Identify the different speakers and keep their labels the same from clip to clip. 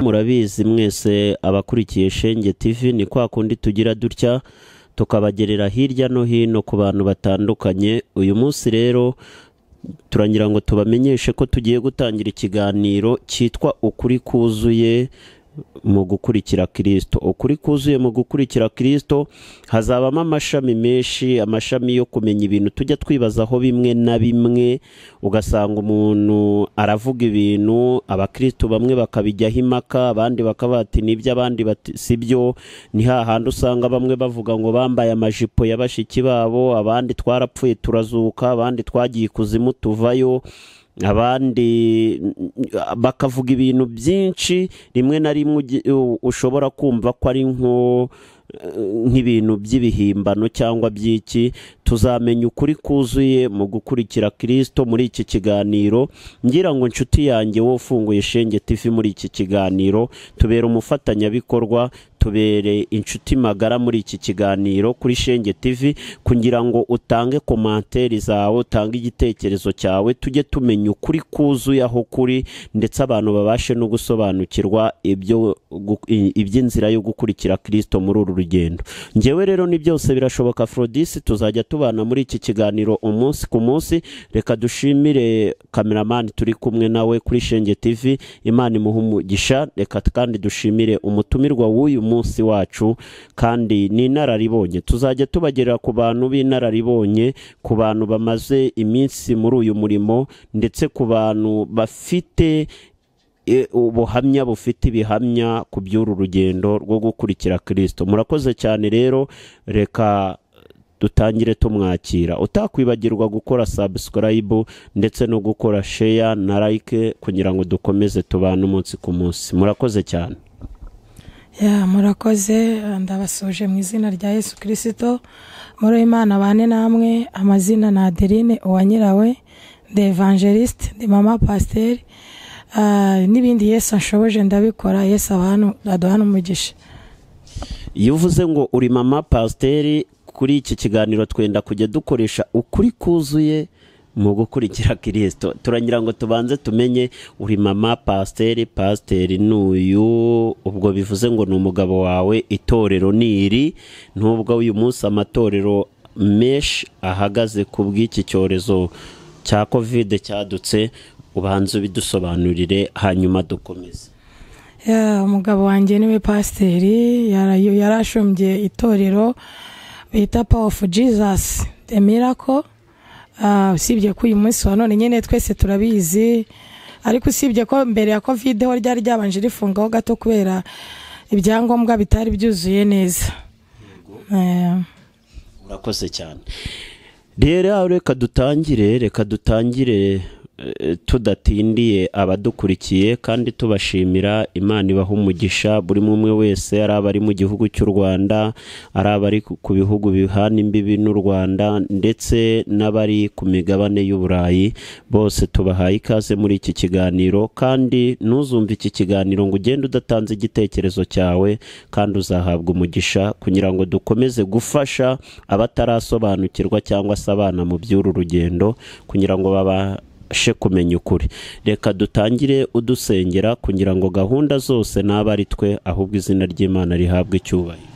Speaker 1: murabizi mwese abakurikiye shenge TV ni kwa kundi tugira dutya tukabagerera hirya no hino ku bantu batandukanye uyu munsi rero turangira ngo tubamenyeshe ko tugiye gutangira ikiganiro cyitwa ukuri kuzuye mu gukurikira kirisito ukuri kuzuye mu gukurikira kirisito hazabamo amashami menshi amashami yo kumenya ibintu tujya twibazaho bimwe na bimwe ugasanga umuntu aravuga ibintu abakirisitu bamwe bakabijyaho impaka abandi bakaba bati nibyo abandi bati si byo ni hahandi usanga bamwe bavuga ngo bambaye amajipo ya bashiki babo abandi twarapfuye turazuka abandi twagiye ikuzimu tuvayo abandi bakavuga ibintu byinshi rimwe na rimwe ushobora kumva ko ari nko nk'ibintu by'ibihimbano cyangwa by'iki tuzamenya ukuri kuzuye mu gukurikira kirisito muri iki kiganiro ngira ngo inshuti yanjye wowe ufunguye shenge tivi muri iki kiganiro tubere umufatanyabikorwa tubere inshuti magara muri iki kiganiro kuri shenge tivi kugira ngo utange komantere zawe utange igitekerezo cyawe tujye tumenya ukuri kuzuye aho kuri ndetse abantu babashe no gusobanukirwa iby'inzira yo gukurikira kirisito muri uru rugendo ngewe rero ni byose birashoboka forodisi tuzajya tubana muri iki kiganiro umunsi ku munsi reka dushimire kameramani turi kumwe nawe kuri shenge tivi imana imuha umugisha reka kandi dushimire umutumirwa w'uyu munsi wacu kandi ni inararibonye tuzajya tubagerera ku bantu b'inararibonye ku bantu bamaze iminsi muri uyu murimo ndetse ku bantu bafite ubuhamya bufite ibihamya ku by'uru rugendo rwo gukurikira kirisito murakoze cyane rero reka dutangire tumwakira utakwibagirwa gukora sabusikarayibu ndetse no gukora sheya na layike kugira ngo dukomeze tubane umunsi ku munsi murakoze cyane
Speaker 2: murakoze ndabasuje mu izina rya yesu kirisito muri imana bane namwe amazina ni adeline uwanyirawe de evangeliste de mama pasiteri n'ibindi yesu ashoboje ndabikora yesu aduhana umugisha
Speaker 1: iyo uvuze ngo uri mama pasiteri kuri iki kiganiro twenda kujya dukoresha ukuri kuzuye mu gukurikira kirisito turangira ngo tubanze tumenye uri mama pasiteri pasiteri ni uyu ubwo bivuze ngo ni umugabo wawe itorero ni iri n'ubwo uyu munsi amatorero menshi ahagaze ku bw'iki cyorezo cya kovide cyadutse ubanza ubidusobanurire hanyuma dukomeze
Speaker 2: umugabo wanjye niwe pasiteri yarashombye itorero bita pawa ofu jizasi emirako usibye ko uyu munsi wa none nyine twese turabizi ariko usibye ko mbere ya kovide ho ryari ryabanje rifungaho gato kubera ibyangombwa bitari byuzuye neza
Speaker 1: urakoze cyane rero reka dutangire reka dutangire tudatindiye abadukurikiye kandi tubashimira imana ibaha umugisha buri umwe wese ari abari mu gihugu cy'u rwanda ari abari ku bihugu bihana imbibi n'u rwanda ndetse n'abari ku migabane y'uburayi bose tubahaye ikaze muri iki kiganiro kandi ntuzumve iki kiganiro ngo ugende udatanze igitekerezo cyawe kandi uzahabwa umugisha kugira ngo dukomeze gufasha abatarasobanukirwa cyangwa se abana mu by'uru rugendo kugira ngo baba abashe kumenya ukuri reka dutangire udusengera kugira ngo gahunda zose n'aba ari twe ahubwo izina ry'imana rihabwe icyubahiro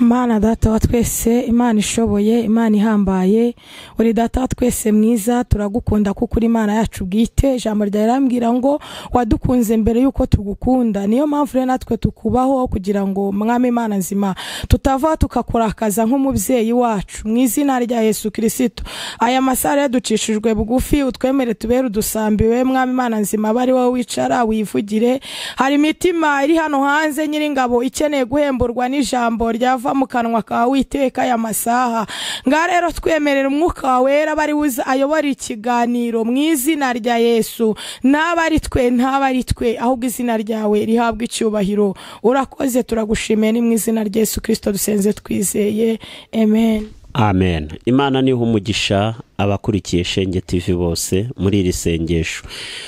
Speaker 2: imana data wa twese imana ishoboye imana ihambaye uri data wa twese mwiza turagukunda kuko uri imana yacu bwite ijambo ryawe rirambwira ngo wadukunze mbere y'uko tugukunda niyo mpamvu rero natwe tukubaho kugira ngo mwame imana nzima tutava tukakurakaza nk'umubyeyi wacu mu izina rya yesu kirisito aya masaha rero ducishijwe bugufi utwemere tubere udusambiwe mwame imana nzima bari wowe wicara wivugire hari imitima iri hano hanze nyiringabo ikeneye guhemburwa n'ijambo ryavuye ava mu kanwa kawe witeka aya masaha ngaha rero twemerera umwuka wera bari buze ayobora ikiganiro mu izina rya yesu n'aba ari twe ntaba ari twe ahubwo izina ryawe rihabwa icyubahiro urakoze turagushimiye ni mu izina rya yesu kirisito dusenze twizeye amen
Speaker 1: amen imana niho umugisha abakurikiye shenge TV bose muri iri sengesho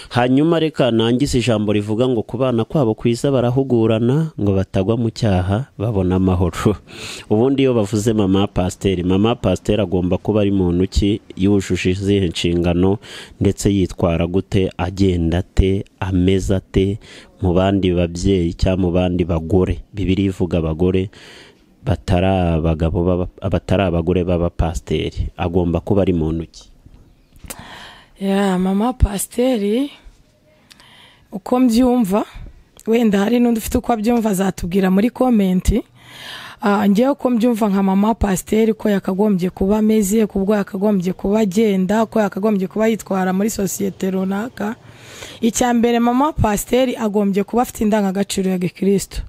Speaker 1: hanyuma reka nangize ijambo rivuga ngo ku bana kwabo kwiza barahugurana ngo batagwa mu cyaha babona amahoro ubundi iyo bavuze mama pasiteri mama pasiteri agomba kuba ari muntu ki yujuje izihe nshingano ndetse yitwara gute agenda ate ameza ate mu bandi babyeyi cyangwa mu bandi bagore bibiri ivuga abagore batari abagabo baba- batari abagore b'abapasiteri agomba kuba ari muntu ki
Speaker 2: ya mama pasiteri uko mbyumva wenda hari n'undi ufite uko abyumva azatubwira muri komenti Ah, njyewe uko mbyumva nka mama pasiteri ko yakagombye kuba ameze ku bwo yakagombye kuba agenda ko yakagombye kuba yitwara muri sosiyete runaka icya mbere mama pasiteri agombye kuba afite indangagaciro ya gikristo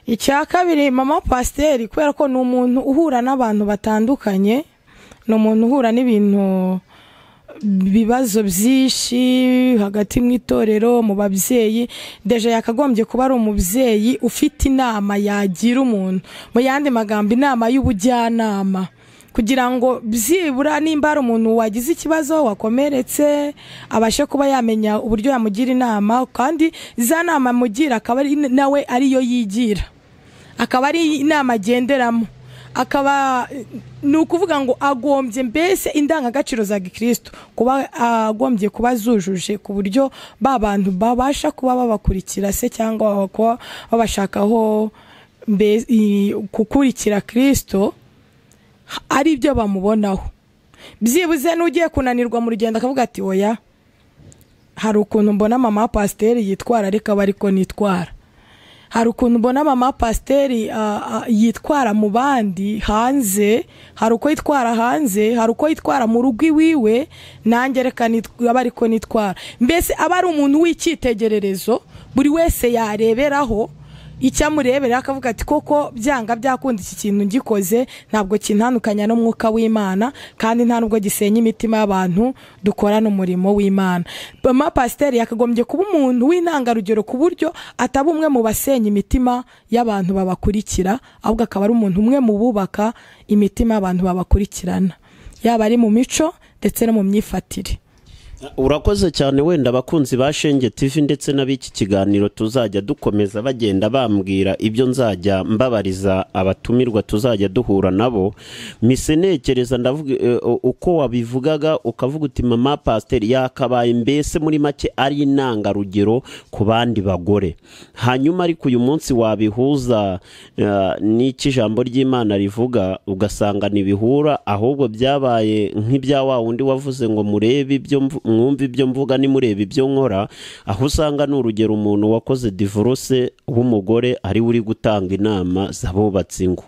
Speaker 2: icya kabiri mama pasiteri kubera ko ni umuntu uhura n'abantu batandukanye ni umuntu uhura n'ibintu bibazo byinshi hagati mu itorero mu babyeyi deje yakagombye kuba ari umubyeyi ufite inama yagira umuntu mu yandi magambo inama y'ubujyanama kugira ngo byibura nimba hari umuntu wagize ikibazo wakomeretse abashe kuba yamenya uburyo yamugira inama kandi za nama amugira akaba ari nawe ariyo yigira akaba ari inama agenderamo akaba ni ukuvuga ngo agombye mbese indangagaciro za gikristo kuba agombye kuba zujuje ku buryo ba bantu babasha kuba babakurikira se cyangwa kuba babashakaho mbe- i- gukurikira kristo ari ibyo bamubonaho byibuze n'ugiye kunanirwa mu rugendo akavuga ati oya hari ukuntu mbona mama pasiteri yitwara ariko aba ariko nitwara hari ukuntu mbona mama pasiteri ah, ah, yitwara mu bandi hanze hari uko yitwara hanze hari uko yitwara mu rugo iwiwe nanjye reka nit- aba ariko nitwara mbese aba ari umuntu w'icyitegererezo buri wese yareberaho icyo amureberera akavuga ati koko byanga byakunda iki kintu ngikoze ntabwo kintandukanya n'umwuka w'imana kandi nta nubwo gisenya imitima y'abantu dukorana umurimo w'imana mama pasiteri yakagombye kuba umuntu w'intangarugero ku buryo ataba umwe mu basenya imitima y'abantu babakurikira ahubwo akaba ari umuntu umwe mu bubaka imitima y'abantu babakurikirana yaba ari mu mico ndetse no mu myifatire
Speaker 1: urakoze cyane wenda abakunzi ba shenge tv ndetse n'ab'iki kiganiro tuzajya dukomeza bagenda bambwira ibyo nzajya mbabariza abatumirwa tuzajya duhura nabo mise nekereza ndavuga eh, uko wabivugaga ukavuga uti mama pasiteri yakabaye mbese muri make ari intangarugero ku bandi bagore hanyuma ariko uyu munsi wabihuza eh, n'icyo ijambo ry'imana rivuga ugasanga ntibihura ahubwo byabaye nk'ibya wa wundi wavuze ngo murebe ibyo mvu- mwumve ibyo mvuga nimurebe ibyo nkora aho usanga ni urugero umuntu wakoze divorce w'umugore ari we uri gutanga inama z'abubatsi ingo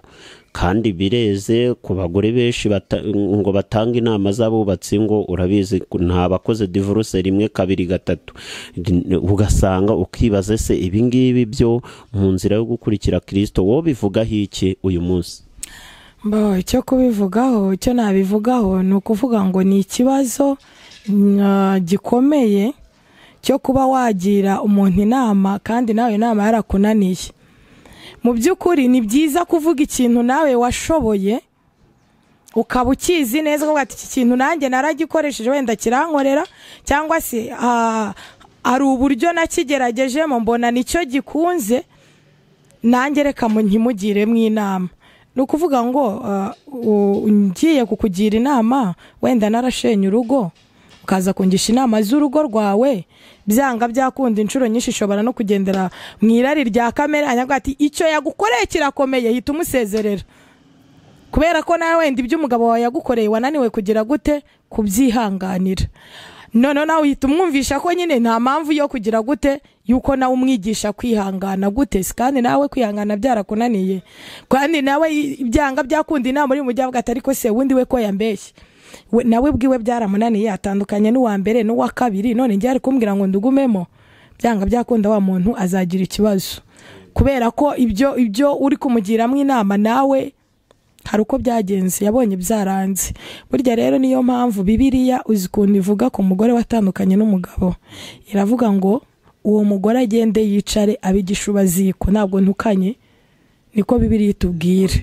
Speaker 1: kandi bireze ku bagore benshi bata- ngo batange inama z'abubatsi ngo urabizi ko nta bakoze divorce rimwe kabiri gatatu ugasanga ukibaza se ibi ngibi byo mu nzira yo gukurikira kirisito wowe bivugaho iki uyu munsi
Speaker 2: Bo, icyo kubivugaho icyo nabivugaho ni ukuvuga ngo ni ikibazo mm, gikomeye cyo kuba wagira umuntu inama kandi nawe inama yarakunaniye mu by'ukuri ni byiza kuvuga ikintu nawe washoboye ukaba ukizi neza ukavuga ati iki kintu nanjye naragikoresheje wenda kirankorera cyangwa se ah, hari uburyo nakigeragejemo mbona nicyo gikunze nanjye reka mu- nkimugiremo inama ni ukuvuga ngo ah, u- ngiye kukugira inama wenda narashenye urugo ukaza kungisha inama z'urugo rwawe byanga byakunda inshuro nyinshi ishobora no kugendera mu irari rya kamere hanyuma avuga ati icyo yagukoreye kirakomeye hita umusezerera kubera ko nawe wenda ibyo umugabo wawe yagukoreye wananiwe kugira gute kubyihanganira noneho nawe uhita umwumvisha ko nyine nta mpamvu yo kugira gute yuko nawe umwigisha kwihangana gute Si kandi nawe kwihangana byarakunaniye kandi nawe i- byanga byakunda inama uri mu mujyi avuga ati ariko se wundi we ko yambeshye We- nawe bwiwe byaramunaniye atandukanye n'uwa mbere n'uwa kabiri none njye ari kumbwira ngo ndugumemo byanga byakunda wa muntu azagira ikibazo kubera ko ibyo ibyo uri kumugiramo inama nawe hari uko byagenze yabonye byaranze burya rero niyo mpamvu bibiriya uzi ukuntu ivuga ku mugore watandukanye n'umugabo iravuga ngo uwo mugore agende yicare abe igishubaziko ntabwo ntukanye niko bibiriya itubwira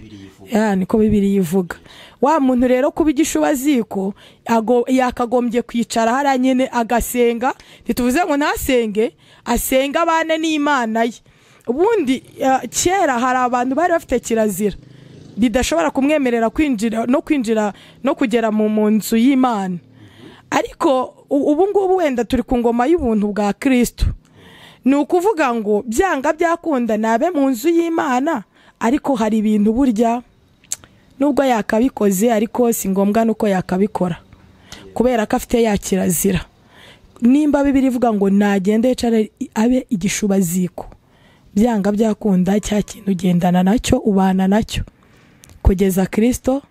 Speaker 2: ya niko bibiriya ivuga wa muntu rero kuba igishubaziko ago- yakagombye kwicara hariya nyine agasenga ntituvuze ngo ntasenge asenge abane n'imana ye ubundi eh, kera hari abantu bari bafite kirazira bidashobora kumwemerera kwinjira no kwinjira no kugera mu mu nzu y'imana ariko u- ubu ngubu wenda turi ku ngoma y'ubuntu bwa kirisito ni ukuvuga ngo byanga byakunda nabe mu nzu y'imana ariko hari ibintu burya nubwo yakabikoze ariko si ngombwa nuko yakabikora kubera ko afite ya kirazira nimba bibiri ivuga ngo nagende yicara abe igishubaziko byanga byakunda cya kintu ugendana nacyo ubana nacyo kugeza kirisito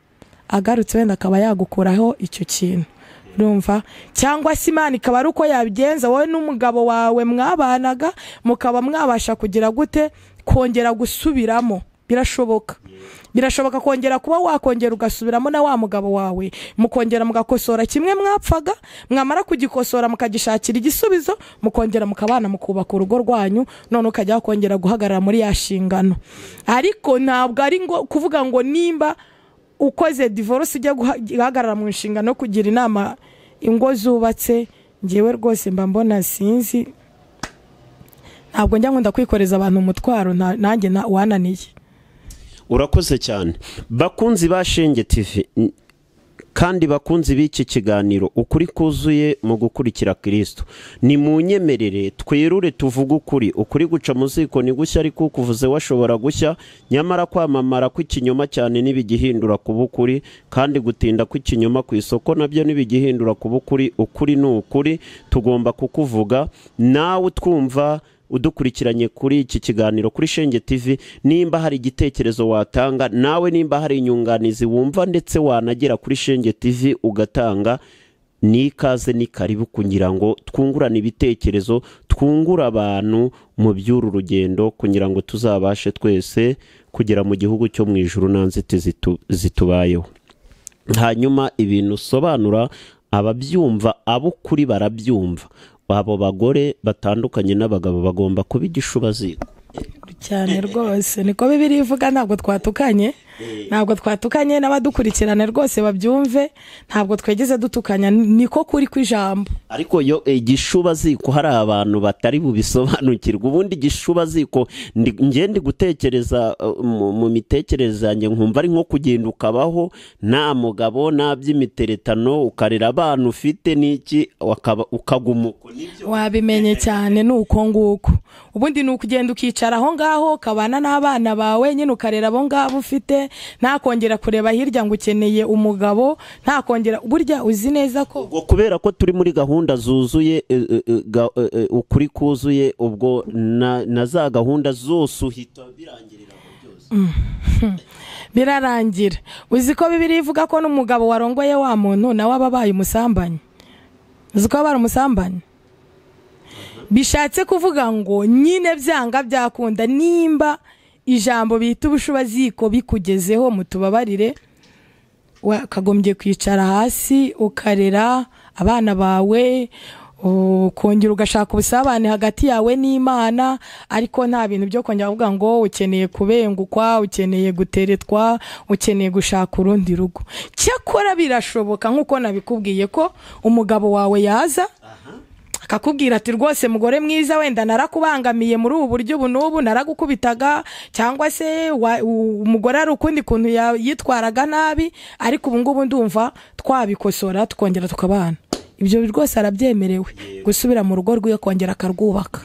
Speaker 2: agarutse wenda akaba yagukuraho icyo kintu urumva cyangwa se imana ikaba ari uko yabigenza wowe n'umugabo wawe mwabanaga mukaba mwabasha kugira gute kongera gusubiramo birashoboka birashoboka kongera kuba wakongera ugasubiramo na wa mugabo wawe mukongera mugakosora kimwe mwapfaga mwamara kugikosora mukagishakira igisubizo mukongera mukabana mukubaka urugo rwanyu none ukajya kongera guhagarara muri ya nshingano ariko ntabwo ari ngo kuvuga ngo nimba ukoze divorce ujya guhagarara mu nshingano yo kugira inama ingo zubatse ngewe rwose mba mbona sinzi ntabwo njya nkunda kwikoreza abantu umutwaro nanjye wananiye
Speaker 1: urakoze cyane bakunzi ba shenge tv kandi bakunzi b'iki kiganiro ukuri kuzuye mu gukurikira kirisito ni mu nyemerere twirure tuvuge ukuri ukuri guca mu ziko ni gushya ariko ukuvuze washobora gushya nyamara kwamamara kw'ikinyoma cyane ntibigihindura kuba ukuri kandi gutinda kw'ikinyoma ku isoko nabyo ntibigihindura kuba ukuri ukuri ni ukuri tugomba kukuvuga nawe twumva udukurikiranye kuri iki kiganiro kuri shenge tv nimba hari igitekerezo watanga nawe nimba hari inyunganizi wumva ndetse wanagera kuri shenge tv ugatanga ni ikaze ni karibu kugira ngo twungurane ibitekerezo twungure abantu mu by'uru rugendo kugira ngo tuzabashe twese kugera mu gihugu cyo mu ijoro nta nzitizi zitubayeho hanyuma ibintu usobanura ababyumva abo kuri barabyumva abo bagore batandukanye n'abagabo bagomba kuba igishubaziko
Speaker 2: cyane rwose niko bibiri ivuga ntabwo twatukanye ntabwo twatukanye n'abadukurikirana rwose babyumve ntabwo twegeze dutukanya niko kuri ku ijambo
Speaker 1: ariko yo igishubaziko hari abantu batari bubisobanukirwe ubundi igishubaziko ngende gutekereza mu mitekerereze yanjye nkumva ari nko kugenda ukabaho nta mugabo nta by'imiteretano ukarera abana ufite n'iki ukagumuka
Speaker 2: wabimenye cyane ni uko nguko ubundi ni ukugenda ukicara aho ngaho ukabana n'abana bawe nyine ukarera abo ngabo ufite ntakongera kureba hirya ngo ukeneye umugabo ntakongera burya uzi neza ko
Speaker 1: kubera ko turi muri gahunda zuzuye ukuri kuzuye ubwo na za gahunda zose uhita birangirira
Speaker 2: birarangira uzi ko bibiri ivuga ko n'umugabo warongoye wa muntu nawe aba abaye umusambanyi uzi ko aba ari umusambanyi bishatse kuvuga ngo nyine byanga byakunda nimba ijambo bita ubushubaziko bikugezeho mutubabarire wakagombye kwicara hasi ukarera abana bawe ukongera ugashaka ubusabane hagati yawe n'imana ariko nta bintu byo kongera kuvuga ngo ukeneye kubengukwa ukeneye guteretwa ukeneye gushaka urundi rugo cyakora birashoboka nk'uko nabikubwiye ko umugabo wawe yaza akakubwira ati rwose mugore mwiza wenda narakubangamiye muri ubu buryo ubu n'ubu naragukubitaga cyangwa se umugore ari ukundi kuntu yitwaraga nabi ariko ubu ngubu ndumva twabikosora tukongera tukabana ibyo rwose arabyemerewe gusubira mu rugo rwiwe kongera akarwubaka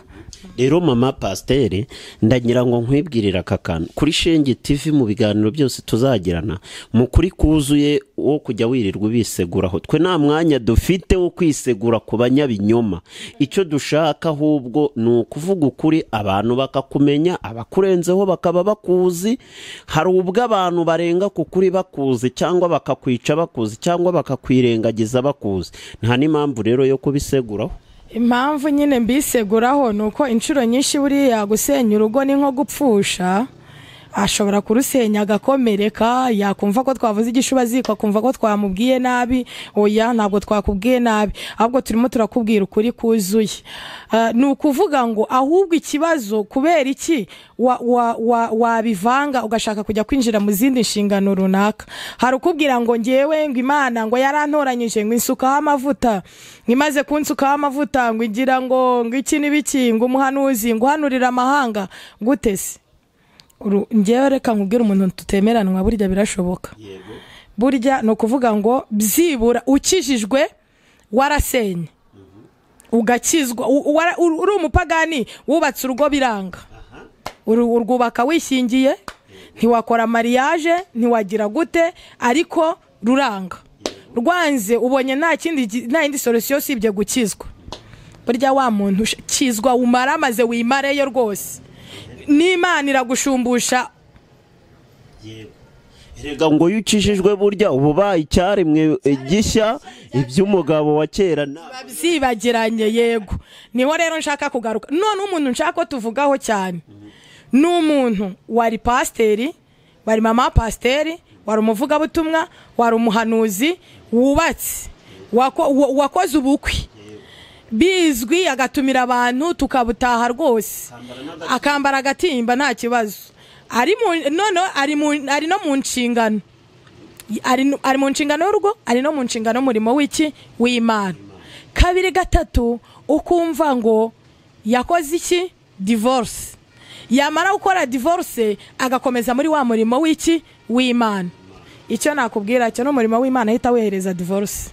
Speaker 1: rero mama pasiteri ndagira ngo nkwibwirire aka kantu kuri shenge tivi mu biganiro byose tuzagirana mu kuri kuzuye wo kujya wirirwa ubiseguraho twe nta mwanya dufite wo kwisegura ku banyabinyoma icyo dushaka ahubwo ni ukuvuga ukuri abantu bakakumenya abakurenzeho bakaba bakuzi hari ubwo abantu barenga ku kuri bakuzi cyangwa bakakwica bakuzi cyangwa bakakwirengagiza bakuzi nta n'impamvu rero yo kubiseguraho
Speaker 2: impamvu nyine mbiseguraho ni uko inshuro nyinshi buriya gusenya urugo ni nko gupfusha ashobora kurusenya agakomereka yakumva ko twavuze igishubaziko akumva ko twamubwiye nabi oya ntabwo twakubwiye nabi ahubwo turimo turakubwira ukuri kuzuye ni ukuvuga ngo ahubwo ikibazo kubera iki wabivanga ugashaka kujya kwinjira mu zindi nshingano runaka hari ukubwira ngo ngewe ngo imana ngo yarantoranyije ngo insukaho amavuta imaze kunsukaho amavuta ngo igira ngo ngo iki n'ibiki ngo umuhanuzi ngo uhanurire amahanga gutese ngewe reka nkubwire umuntu tutemeranwa burya birashoboka burya ni ukuvuga ngo byibura ukijijwe warasenye ugakizwa U- uwara- uri uri umupagani wubatse urugo biranga Uru- urwubaka wishingiye ntiwakora mariage ntiwagira gute ariko ruranga rwanze ubonye nta kindi gi- nta yindi solution usibye gukizwa burya wa muntu usha- kizwa umara maze wimareyo rwose n'imana iragushumbusha
Speaker 1: rega ngo iyo ucishijwe burya uba ubaye icyaremwe eh, gishya iby'umugabo wa kera nta
Speaker 2: byibagiranye yego niho rero nshaka kugaruka none umuntu nshaka ko tuvugaho cyane ni umuntu wari pasiteri wari mama wa pasiteri wari umuvugabutumwa wari umuhanuzi wubatse wako- wa- wakoze ubukwe bizwi agatumira abantu tukabutaha rwose akambara agatimba nta kibazo ari mu- none ari mu- ari no mu nshingano ari nu- ari mu nshingano y'urugo ari no mu nshingano y'umurimo w'iki w'imana kabiri gatatu ukumva ngo yakoze iki divorce yamara gukora divorce agakomeza muri wa murimo w'iki w'imana icyo nakubwira cyo n'umurimo w'imana ahita wehereza divorce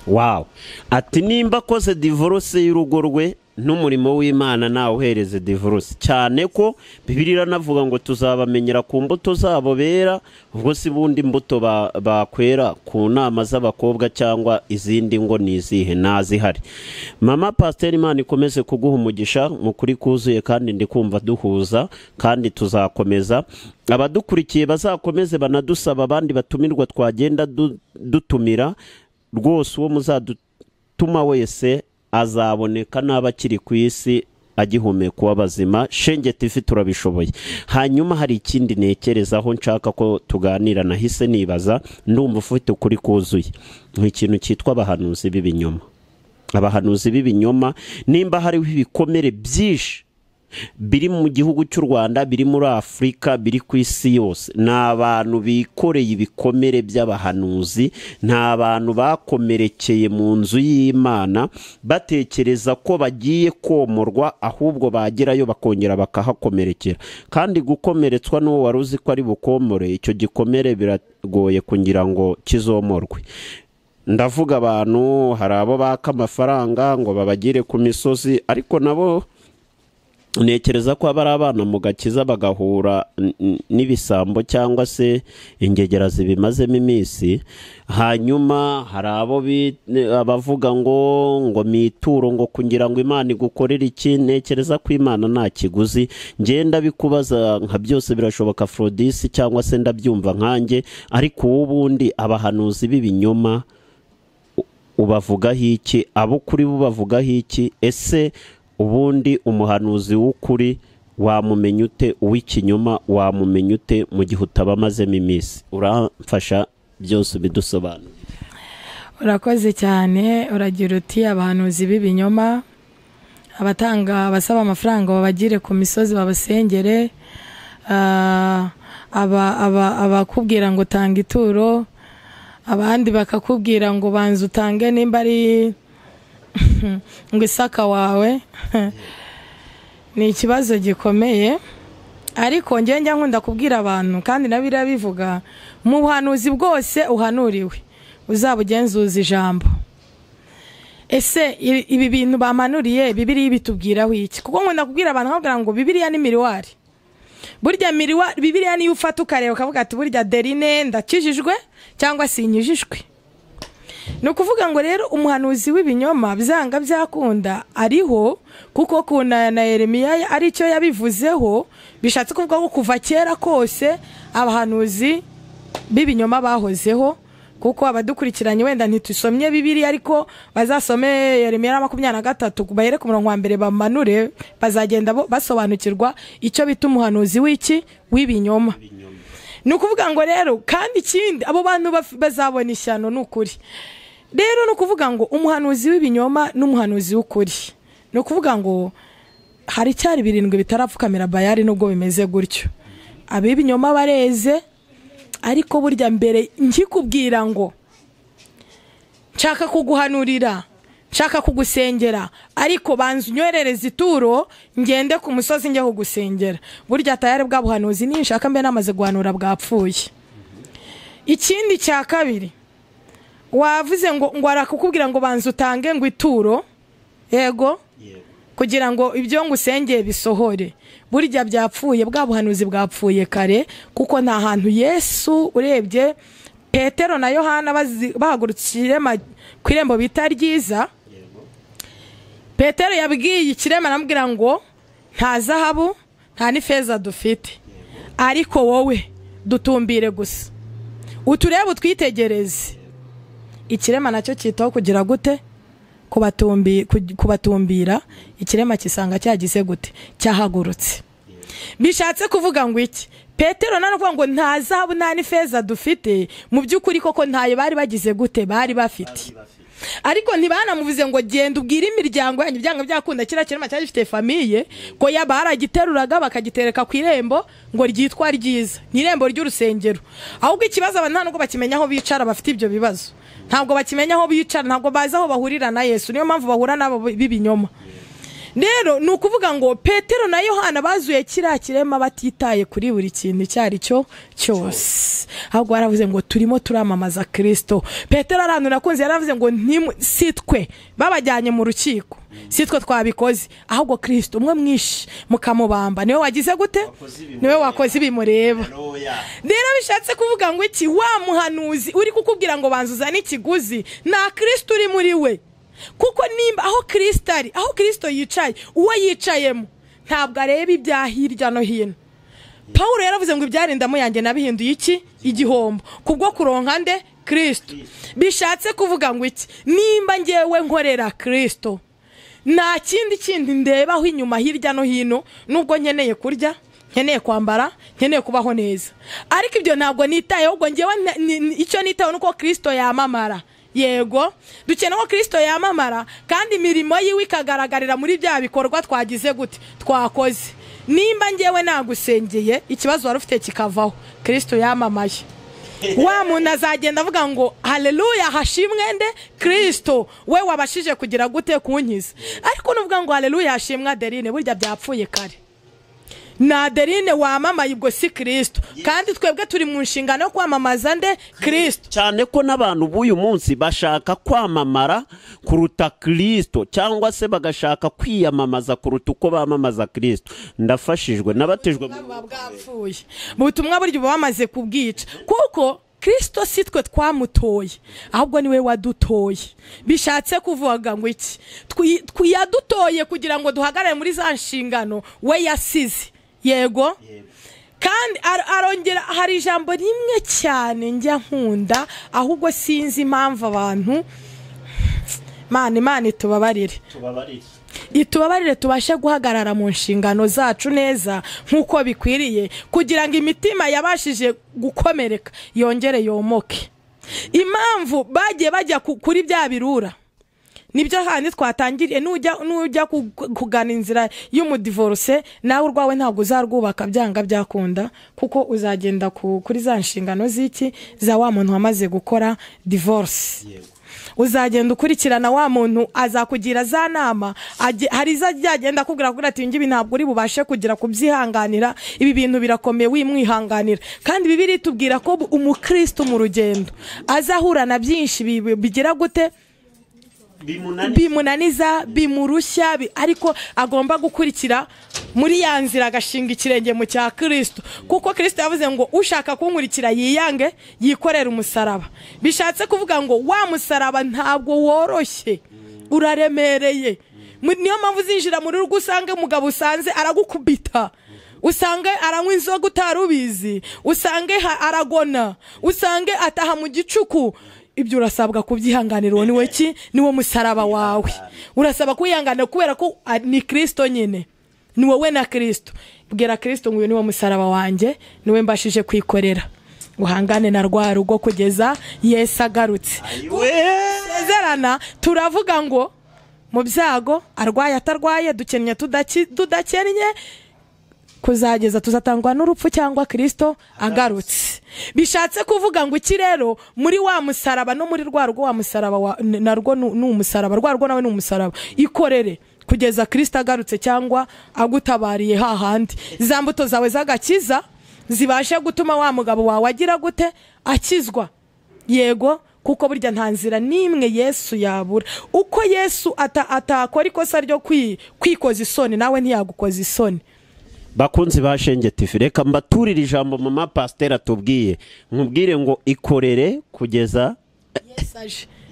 Speaker 1: wawu ati nimba akoze divorce y'urugo rwe n'umurimo w'imana ntawuhereze divorce cyane ko bibiri iranavuga ngo tuzabamenyera ku mbuto zabo bera ubwo si bundi mbuto ba- bakwera ku nama z'abakobwa cyangwa izindi ngo ni izihe ntazihari mama pasiteri imana ikomeze kuguha umugisha mu kuri kuzuye kandi ndi kumva duhuza kandi tuzakomeza abadukurikiye bazakomeze banadusaba abandi batumirwa twagenda du- dutumira rwose uwo muzadutuma wese azaboneka n'aba akiri ku isi agihumeka uw'abazima shenge tivi turabishoboye hanyuma hari ikindi ntekerezaho nshaka ko tuganira nahise nibaza ndumva ufite ukuri kuzuye ni ikintu cyitwa abahanuzi b'ibinyoma abahanuzi b'ibinyoma nimba hariho ibikomere byinshi biri mu gihugu cy'u rwanda biri muri afurika biri ku isi yose ni abantu bikoreye ibikomere by'abahanuzi ni abantu bakomerekeye mu nzu y'imana batekereza ko bagiye komorwa ahubwo bagerayo bakongera bakahakomerekera kandi gukomeretswa n'uwo wari uzi ko ari bukomore icyo gikomere biragoye kugira ngo kizomorwe ndavuga abantu hari abo baka amafaranga ngo babagire ku misozi ariko nabo ntekereza ko haba ari abana mu gakiza bagahura n- n- n'ibisambo cyangwa se ingegera zibimazemo iminsi hanyuma hari abo bi- abavuga ngo ngo mituro ngo kugira ngo imana igukorere iki ntekereza ko imana nta kiguzi ngenda bikubaza nka byose birashoboka forodisi cyangwa se ndabyumva nkanjye ariko uw'ubundi abahanuzi b'ibinyoma ubavugaho iki abo kuri bo bavugaho iki ese ubundi umuhanuzi w'ukuri wamumenya ute uw'ikinyoma wamumenya ute mu gihe utaba amazemo iminsi uramfasha byose ubidusobanura
Speaker 2: urakoze cyane uragira uti abahanuzi b'ibinyoma abatanga abasaba amafaranga babagire ku misozi babasengere Ah, aba- aba- abakubwira ngo tanga ituro abandi bakakubwira ngo banza utange nimba ari ngo isaka wawe ni ikibazo gikomeye ariko njye njya nkunda kubwira abantu kandi na biriya bivuga mu buhanuzi bwose uhanuriwe uzaba ugenzuza ijambo ese i- ibi bintu bamanuriye bibiriya bitubwiraho iki kuko nkunda kubwira abantu nkababwira ngo bibiriya ni miriwari burya miriwari bibiriya niyo ufata ukareba ukavuga ati burya derine ndakijijwe cyangwa sinyijijwe ni ukuvuga ngo rero umuhanuzi w'ibinyoma byanga byakunda ariho kuko kuna na yeremiya aricyo yabivuzeho bishatse kuvuga ko kuva kera kose abahanuzi b'ibinyoma bahozeho kuko abadukurikiranye wenda ntitusomye bibiriya ariko bazasome yeremiya na makumyabiri na gatatu bahere ku murongo wa mbere bamanure bazagenda bo- basobanukirwa icyo bita umuhanuzi w'iki w'ibinyoma ni ukuvuga ngo rero kandi ikindi abo bantu baf- bazabona ishyano ni ukuri rero ni ukuvuga ngo umuhanuzi w'ibinyoma n'umuhanuzi w'ukuri ni ukuvuga ngo hari icyari birindwi bitarapfukamira bayari nubwo bimeze gutyo ab'ibinyoma bareze ariko burya mbere nkikubwira ngo nshaka kuguhanurira nshaka kugusengera ariko banza unywerereze ituro ngende ku musozi njye kugusengera burya tayari bwa buhanuzi ninshaka mbe namaze guhanura bwapfuye ikindi cya kabiri wavuze ngo ngo arakukubwira ngo banza utange ngo ituro yego kugira ngo ibyo ngusengeye bisohore burya byapfuye bwa buhanuzi bwapfuye kare kuko nta hantu yesu urebye petero na yohana bazi- bahagurutse irema- ku irembo bita ryiza petero yabwiye ikirema aramubwira ngo nta zahabu nta n'ifeza dufite ariko wowe dutumbire gusa uturebe utwitegereze ikirema nacyo cyitaho kugira gute kubatumbi- ku- kubatumbira ikirema kisanga cyagize gute cyahagurutse bishatse kuvuga ngo iki petero na ngo nta zahabu nta n'ifeza dufite mu by'ukuri koko ntayo bari bagize gute bari bafite ariko ntibanamuvuze ngo genda ubwire imiryango yanyu byanga byakunda kiriya kirema cyari gifite famiye ko yaba baragiteruraga bakagitereka ku irembo ngo ryitwa ryiza ni irembo ry'urusengero ahubwo ikibazo aba nta nubwo bakimenya aho bicara bafite ibyo bibazo ntabwo bakimenya aho bicara ntabwo bazi aho bahurira na yesu niyo mpamvu bahura n'abo b'ibinyoma rero ni ukuvuga ngo petero na yohana bazuye kiriya kirema batitaye kuri buri kintu icyo ari cyo cyose ahubwo baravuze ngo turimo turamamaza kirisito petero arantu nakunze yaravuze ngo ntimu- si twe babajyanye mu rukiko si twe twabikoze ahubwo kirisito umwe mwinshi mukamubamba niwe wagize gute niwe wakoze ibimureba rero bishatse kuvuga ngo iki wa muhanuzi uri kukubwira ngo banza uzane ikiguzi nta kirisito uri muri we kuko nimba aho kirisito ari aho kirisito yicaye uwo yicayemo ntabwo areba ibya hirya no hino paul yaravuze ngo ibyarindamo yanjye nabihinduye iki igihombo kubwo kuronka nde kirisito bishatse kuvuga ngo iki nimba ngewe nkorera kirisito nta kindi kindi ndebaho inyuma hirya no hino nubwo nkeneye kurya nkeneye kwambara nkeneye kubaho neza ariko ibyo ntabwo nitayeho ubwo ngewe nta- ni- ni- icyo nitayeho ni uko kirisito yamamara yego dukeneye ko kirisito yamamara kandi imirimo yiwe ikagaragarira muri bya bikorwa twagize gute twakoze nimba ngewe nagusengeye ikibazo wari ufite kikavaho kirisito yamamaye wa muntu azagenda avuga ngo haleluya hashimwe nde kirisito we wabashije kugira gute kunkiza ariko nuvuga ngo haleluya hashimwe adeline burya byapfuye kare ni adeline wamamaye ubwo si kirisito kandi twebwe turi mu nshingano yo kwamamaza nde kirisito
Speaker 1: cyane ko n'abantu b'uyu munsi bashaka kwamamara kuruta kirisito cyangwa se bagashaka kwiyamamaza kuruta uko bamamaza kirisito ndafashijwe nabatijwe mu-
Speaker 2: buba bwapfuye ubutumwa burya uba wamaze kubwica kuko kirisito si twe twamutoye ahubwo niwe wadutoye bishatse kuvuga ngo iki Twi- twi- yadutoye kugira ngo duhagarare muri za nshingano we yasize yego kandi ar- arongera hari ijambo rimwe cyane njya nkunda ahubwo sinzi impamvu abantu Mana Imana itubabarire itubabarire tubashe guhagarara mu nshingano zacu neza nk'uko bikwiriye kugira ngo imitima yabashije gukomereka yongere yomoke impamvu bagiye bajya ku- kuri bya birura nibyo handi twatangiriye nujya nujya ku- kugana inzira y'umudivorose nawe urwawe ntabwo uzarwubaka byanga byakunda kuko uzagenda ku- kuri za nshingano z'iki za wa muntu wamaze gukora divorce uzagenda ukurikirana wa muntu azakugira za nama ajye- hari izo azagenda akubwira kugira ati ngibi ntabwo uri bubashe kugera kubyihanganira ibi bintu birakomeye wimwihanganira kandi bibiri tubwira ko bu- umukristo mu rugendo azahura na byinshi bi- bigira gute bimunaniza bimurushya bi- ariko agomba gukurikira muri ya nzira agashinga ikirenge mu cya kirisito kuko kirisito yavuze ngo ushaka kunkurikira yiyange yikorera umusaraba bishatse kuvuga ngo wa musaraba ntabwo woroshye uraremereye Mu- niyo mpamvu uzinjira muri rugo usange umugabo usanze aragukubita usange aranywa inzoga utari ubizi usange ha- aragona usange ataha mu gicuku ibyo urasabwa kubyihanganira uwo niwe ki niwo musaraba wawe urasaba kuwihanganira kubera ko ah, ni kirisito nyine ni wowe na kirisito bwira kirisito ngo uyu niwo musaraba wanjye niwe mbashije kwikorera uhangane na rwa rugo kugeza yesu agarutse gusezerana turavuga ngo mu byago arwaye atarwaye dukennye tudaki- tudakennye kuzageza tuzatangwa n'urupfu cyangwa kirisito agarutse bishatse kuvuga ngo iki rero muri wa musaraba no muri rwa rwo wa musaraba wa- n- narwo ni ni umusaraba rwa rwo nawe ni umusaraba ikorere kugeza kirisito agarutse cyangwa agutabariye hahandi za mbuto zawe z'agakiza zibashe gutuma wa mugabo wawe agira gute akizwa yego kuko burya nta nzira n'imwe yesu yabura uko yesu ata- atakora ikosa ryo kwi- kwikoza isoni nawe ntiyagukoza isoni
Speaker 1: bakunzi ba shenge tivi reka mbaturire ijambo mama pasiteri atubwiye nkubwire ngo ikorere kugeza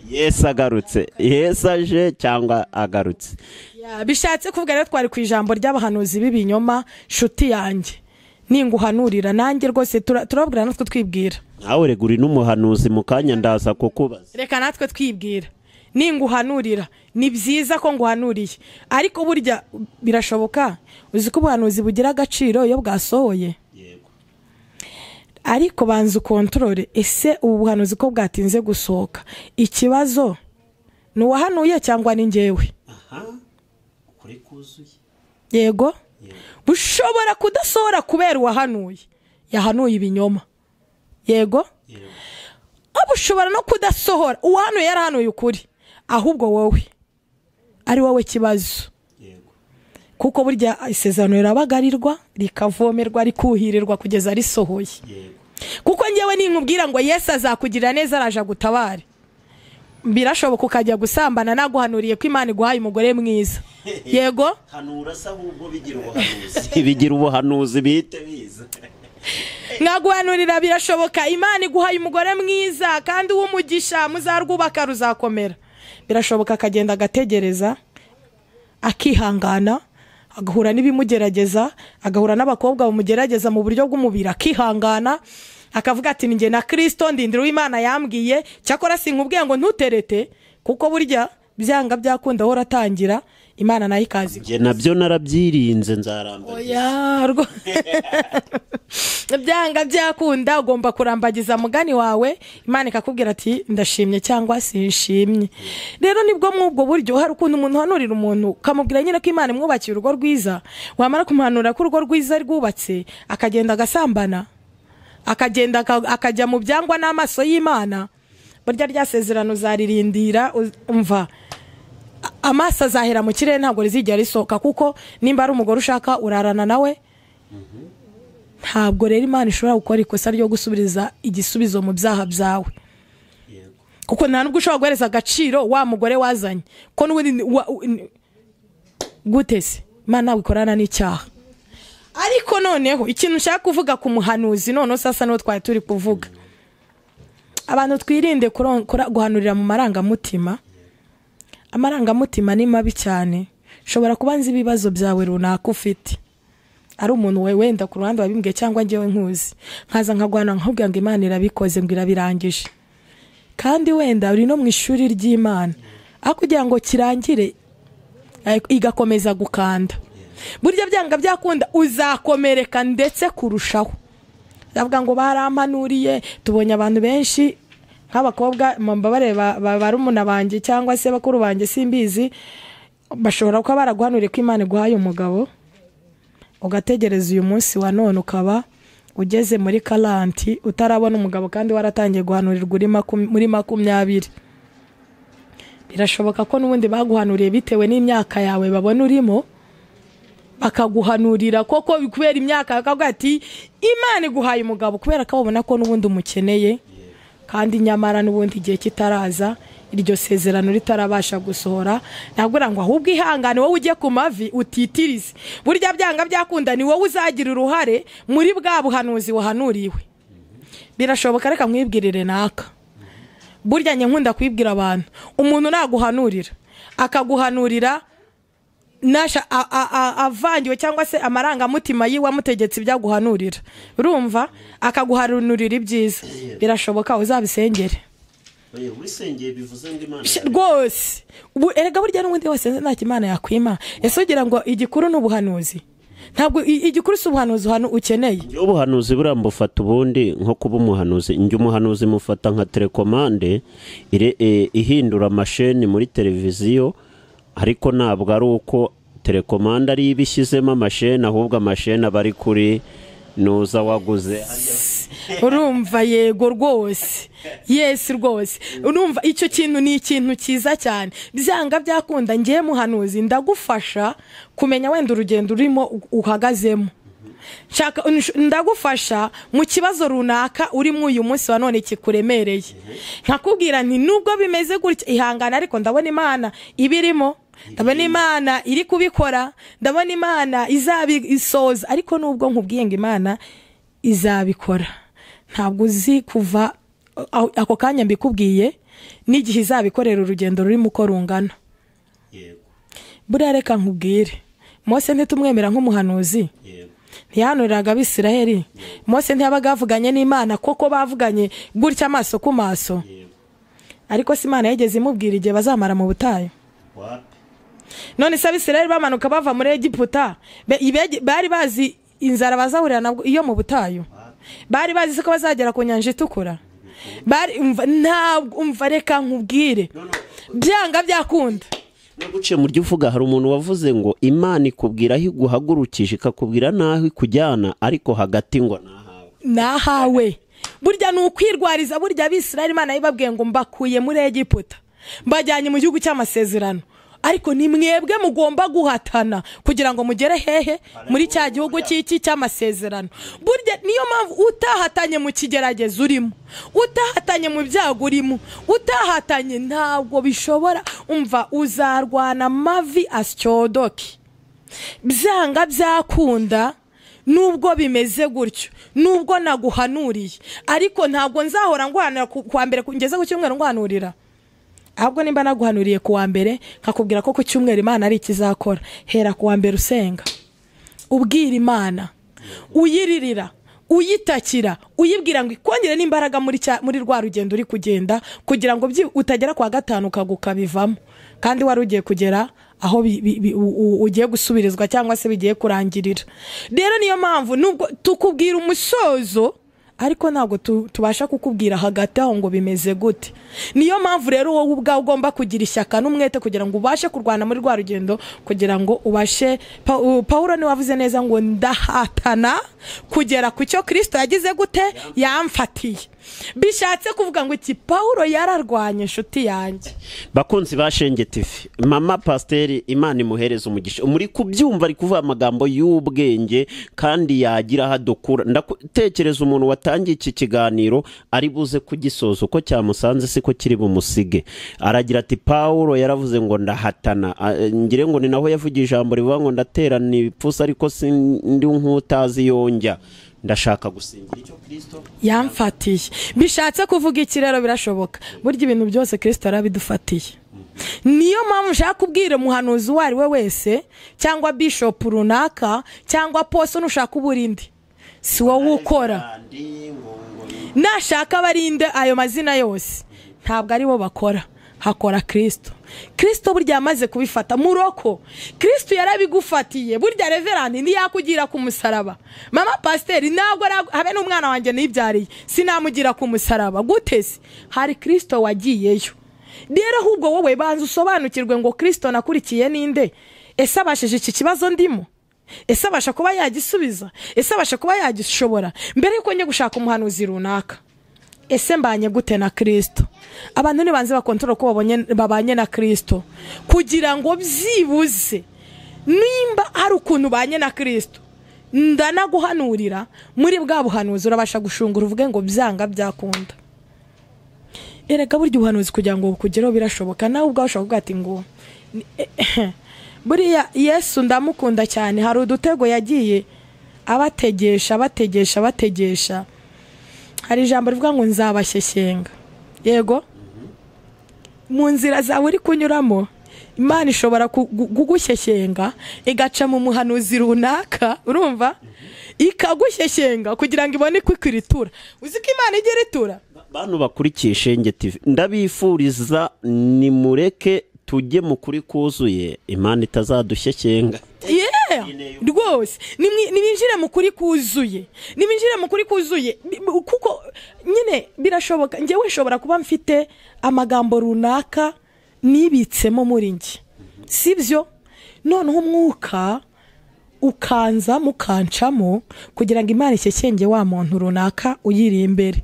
Speaker 1: yesu agarutse yesu aje cyangwa agarutse
Speaker 2: Ya, bishatse kuvuga rero twari ku ijambo ry'abahanuzi b'ibinyoma nshuti yanjye ninguhanurira nanjye rwose tura- turabwira natwe twibwira
Speaker 1: nawe reguri n'umuhanuzi mu kanya ndaza kukubaza
Speaker 2: reka natwe twibwira ninguhanurira ni byiza ko nguhanuriye ariko burya birashoboka uzi ko ubuhanuzi bugira agaciro iyo bwasohoye ariko banza ukontorore ese ubu buhanuzi ko bwatinze gusohoka ikibazo ni uwahanuye cyangwa ni ngewe
Speaker 1: ukuri kuzuye
Speaker 2: yego bushobora kudasohora kubera uwahanuye yahanuye ibinyoma yego aba ushobora no kudasohora uwahanuye yarahanuye ukuri ahubwo wowe ari wowe kibazo kuko burya isezerano rirabagarirwa rikavomerwa rikuhirirwa kugeza risohoye kuko ngewe ninkubwira ngo yesu azakugirira neza araje agutabare birashoboka ukajya gusambana naguhanuriye ko imana iguhaye umugore mwiza yego
Speaker 1: hanura se ahubwo bigira ubuhanuzi bigira ubuhanuzi bihite biza
Speaker 2: mwaguhanurira birashoboka imana iguhaye umugore mwiza kandi uw'umugisha muzarwubaka ruzakomera birashoboka akagenda agategereza akihangana agahura n'ibimugerageza agahura n'abakobwa bamugerageza mu buryo bw'umubiri akihangana akavuga ati ni njye na kirisito ndindira uw'imana yambwiye cyakora sinkubwiye ngo ntuterete kuko burya byanga byakunda ahora atangira imana nayo ikazi
Speaker 1: njye nabyo narabyirinze nzaramba
Speaker 2: oya rwo byanga byakunda ugomba kurambagiza mugani wawe imana ikakubwira ati ndashimye cyangwa sinshimye rero nibwo muri ubwo buryo hari ukuntu umuntu uhanurira umuntu ukamubwira nyine ko imana imwubakiye urugo rwiza wamara kumuhanura ko urugo rwiza rwubatse akagenda agasambana akagenda aka- akajya mu byangwa n'amaso y'imana burya rya sezerano zaririndira uz- umva amaso azahera mu kirere ntabwo rizigera risohoka kuko nimba ari umugore ushaka urarana nawe ntabwo rero imana ishobora gukora ikosa ryo gusubiriza igisubizo mu byaha byawe kuko nta nubwo ushobora guhereza agaciro wa mugore wazanye ko n'ubundi wa- u- n- gute se imana ntabwo ikorana n'icyaha ariko noneho ikintu nshaka kuvuga ku muhanuzi noneho sasa niho twari turi kuvuga abantu twirinde kuron- kura- guhanurira mu marangamutima amarangamutima ni mabi cyane ushobora kuba nzi ibibazo byawe runaka ufite ari umuntu we wenda ku ruhande wabimbwiye cyangwa ngewe nkuzi nkaza nkaguhana nkakubwira ngo imana irabikoze ngo irabirangije kandi wenda uri no mu ishuri ry'imana aho kugira ngo kirangire eh, igakomeza gukanda burya byanga byakunda uzakomereka ndetse kurushaho ndavuga ngo barampanuriye tubonye abantu benshi nk'abakobwa mbabare ba- ba- barumuna banjye cyangwa se bakuru banjye simbizi bashobora kuba baraguhanuriye ko imana iguhaye umugabo ugategereza uyu munsi wa none ukaba ugeze muri karanti utarabona umugabo kandi waratangiye guhanurirwa uri makum- muri makumyabiri birashoboka ko n'ubundi baguhanuriye bitewe n'imyaka yawe babona urimo bakaguhanurira koko kubera imyaka bakavuga ati imana iguhaye umugabo kubera ko babona ko n'ubundi umukeneye kandi nyamara n'ubundi igihe kitaraza iryo sezerano ritarabasha gusohora nabwira ngo ahubwo ihangane wowe ujye ku mavi utitirize burya byanga byakunda ni wowe uzagira uruhare muri bwa buhanuzi wahanuriwe birashoboka reka mwibwirire naka burya njye nkunda kwibwira abantu umuntu naguhanurira akaguhanurira nasha a- a- a- avangiwe cyangwa se amarangamutima yiwe amutegetse ibyo aguhanurira urumva akaguhanurira ibyiza birashoboka uzabisengere
Speaker 1: wisengeye bivuze ngo imana
Speaker 2: Sh- rwose ubu erega burya n'ubundi wese nta kimana yakwima ese ugira ngo igikuru ni ubuhanuzi ntabwo i- igikuru si ubuhanuzi uhanu ukeneye
Speaker 1: njye ubuhanuzi buriya mbufata ubundi nko kuba umuhanuzi njye umuhanuzi mufata nka telekomande ire- eh, ihindura amasheni muri televiziyo ariko ntabwo ari uko telekomande ari iba ishyizemo amasheni ahubwo amasheni aba ari kuri nuza waguze
Speaker 2: urumva yego rwose yesi rwose urumva icyo kintu ni ikintu cyiza cyane byanga byakunda ngewe muhanuzi ndagufasha kumenya wenda urugendo urimo uhagazemo nshaka ndagufasha mu kibazo runaka urimo uyu munsi wa none kikuremereye nkakubwira nti nubwo bimeze gutya ihangane ariko ndabona imana ibirimo ndabona imana iri kubikora ndabona imana izabisoza ariko nubwo nkubwiye ngo imana izabikora ntabwo uzi kuva ako kanya mbikubwiye n'igihe izabikorera urugendo rurimo uko rungana buriya reka nkubwire mose ntitumwemera nk'umuhanuzi ntiyahanuriraga abisiraheli mose ntiyabaga yavuganye n'imana kuko bavuganye gutya amaso ku maso ariko si imana yigeze imubwira igihe bazamara mu butayu none se abisiraheli bamanuka bava muri egiputa bari bazi inzara bazahurira nabwo iyo mu butayu bari bazi ko bazagera ku nyanja itukura ntabwo umva reka nkubwire byanga byakunda
Speaker 1: naguciye mu uvuga hari umuntu wavuze ngo imana ikubwira aho iguhagurukije ikakubwira n'aho ikujyana ariko hagati ngo nahawe
Speaker 2: nahawe burya ni ukwirwariza burya abisiraheli imana yibabwiye ngo mbakuye muri egiputa mbajyanye mu gihugu cy'amasezerano ariko ni mwebwe mugomba guhatana kugira ngo mugere hehe muri cya gihugu cy'iki cy'amasezerano burya niyo mpamvu utahatanye mu kigeragezo urimo utahatanye mu byago urimo utahatanye ntabwo bishobora umva uzarwana amavi asyodoke byanga byakunda nubwo bimeze gutyo nubwo naguhanuriye ariko ntabwo nzahora nguhanura ku mbere ngeze ku cyumweru nguhanurira ahubwo nimba naguhanuriye ku wa mbere nkakubwira ko ku cyumweru imana ari ikizakora hera ku wa mbere usenga ubwira imana uyiririra uyitakira uyibwira ngo ikongere n'imbaraga muri rwa rugendo uri kugenda kugira ngo utagera kwa gatanu ukabivamo kandi wari ugiye kugera aho ugiye gusubirizwa cyangwa se bigiye kurangirira rero niyo mpamvu tukubwira umusozo ariko ntabwo tubasha kukubwira hagati aho ngo bimeze gute niyo mpamvu rero wowe ubwawe ugomba kugira ishyaka n'umwete kugira ngo ubashe kurwana muri rwa rugendo kugira ngo ubashe paul niwe wavuze neza ngo ndahatana kugera ku cyo kirisito yagize gute yamfatiye bishatse kuvuga ngo iki paul yararwanye inshuti yanjye
Speaker 1: bakunzi bashengetifi mama pasiteri imana imuhereza umugisha muri kubyumva ari kuvuga amagambo y'ubwenge kandi yagira aho adukura ndatekereza umuntu watangiye iki kiganiro ari buze kugisoza uko cyamusanze siko kiri bumusige aragira ati paul yaravuze ngo ndahatana ngire ngo ni naho yavugiye ijambo rivuga ngo ndaterana ibipfusi ariko sindi nk'utazi yongya ndashaka gusingira icyo kirisito
Speaker 2: yamfatiye bishatse kuvuga iki rero birashoboka burya ibintu byose kirisito arabidufatiye niyo mpamvu ushaka kubwira umuhanuzi uwo ari we wese cyangwa bishopu runaka cyangwa poso nushaka uburinde si wowe ukora nashaka abarinde ayo mazina yose ntabwo ari bo bakora hakora kirisito kirisito burya yamaze kubifata muroko kirisito yarabigufatiye burya reverandi ntiyakugira ku musaraba mama pasiteri ntabwo habe n'umwana wanjye nibyariye sinamugira ku musaraba guteze hari kirisito wagiyeyo rero ahubwo wowe banza usobanukirwe ngo kirisito nakurikiye ninde ese abashije iki kibazo ndimo ese abasha kuba yagisubiza ese abasha kuba yagishobora mbere yuko njya gushaka umuhanuzi runaka ese mbanye gute na kirisito abantu ntibanze bakontorora uko babanye na kirisito kugira ngo byibuze nimba hari ukuntu ubanye na kirisito ndanaguhanurira muri bwa buhanuzi urabasha gushungura uvuge ngo byanga byakunda erega burya ubuhanuzi kugira ngo bukugereho birashoboka nawe ubwawe ushobora kuvuga ati ngo buriya yesu ndamukunda cyane hari udutego yagiye abategesha abategesha abategesha hari ijambo rivuga ngo nzabashyeshyenga yego mu nzira zawe uri kunyuramo imana ishobora kugushyeshyenga igaca mu muhanuzi runaka urumva ikagushyeshyenga kugira ngo ibone ko ikiritura uzi ko imana igira itura
Speaker 1: bantu bakurikiye shenge tivi ndabifuriza nimureke tujye mu kuri kuzuye imana itazadushyeshyenga
Speaker 2: rwose ntibinjire mu kuri kuzuye ntibinjire mu kuri kuzuye kuko nyine birashoboka ngewe nshobora kuba mfite amagambo runaka nibitsemo muri njye si byo noneho umwuka ukanza mukancamo kugira ngo imana ishyekenge wa muntu runaka uyiri imbere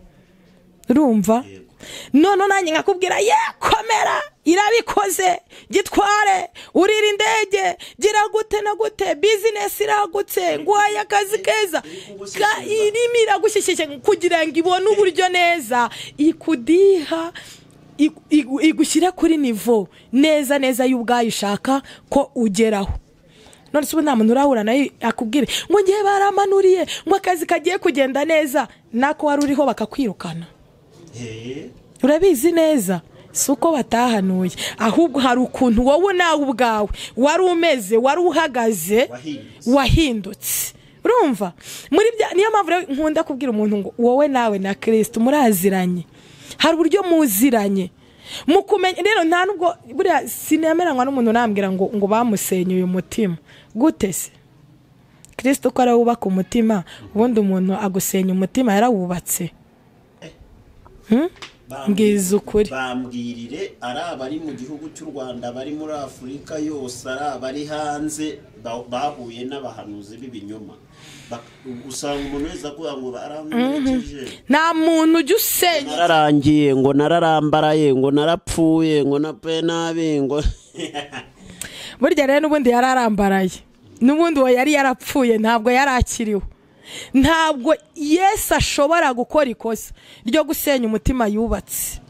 Speaker 2: urumva noneho nanjye nkakubwira ye komera irabikoze gitware urira indege gira gute na gute bizinesi iragutse nguhaye akazi keza Ga- irimo iragushyishije kugira ngo ibone uburyo neza ikudiha igu- igu- igushyire kuri nivo neza neza y'ubwayo ushaka ko ugeraho none se ubu nta muntu urahura nayo akubwire ngo ngewe baramanuriye ngo akazi kagiye kugenda neza nako wari uriho bakakwirukana urabizi neza si uko batahanuye ahubwo hari ukuntu wowe nawe ubwawe wari umeze wari uhagaze wahindutse urumva muri bya- niyo mpamvu rero nkunda kubwira umuntu ngo wowe nawe na kirisiti muraziranye hari uburyo muziranye mu kumenya rero nta nubwo buriya sinemeranywa n'umuntu unambwira ngo ngo bamusenyuye umutima gute se kirisiti uko ariwe wubaka umutima ubundi umuntu agusenya umutima yarawubatse mbwiza ukuri
Speaker 3: bambwirire ari abari mu gihugu cy'u rwanda bari muri afurika yose ari abari hanze ba- bahuye n'abahanuzi b'ibinyoma Bak- usanga umuntu wese avuga ngo barankurikije
Speaker 2: nta muntu ujya usenya
Speaker 1: nararangiye ngo nararambaraye ngo narapfuye ngo na pe nabi ngo
Speaker 2: burya rero n'ubundi yari arambaraye n'ubundi uwo yari yarapfuye ntabwo yari akiriho ntabwo yesu ashobora gukora ikosa ryo gusenya umutima yubatse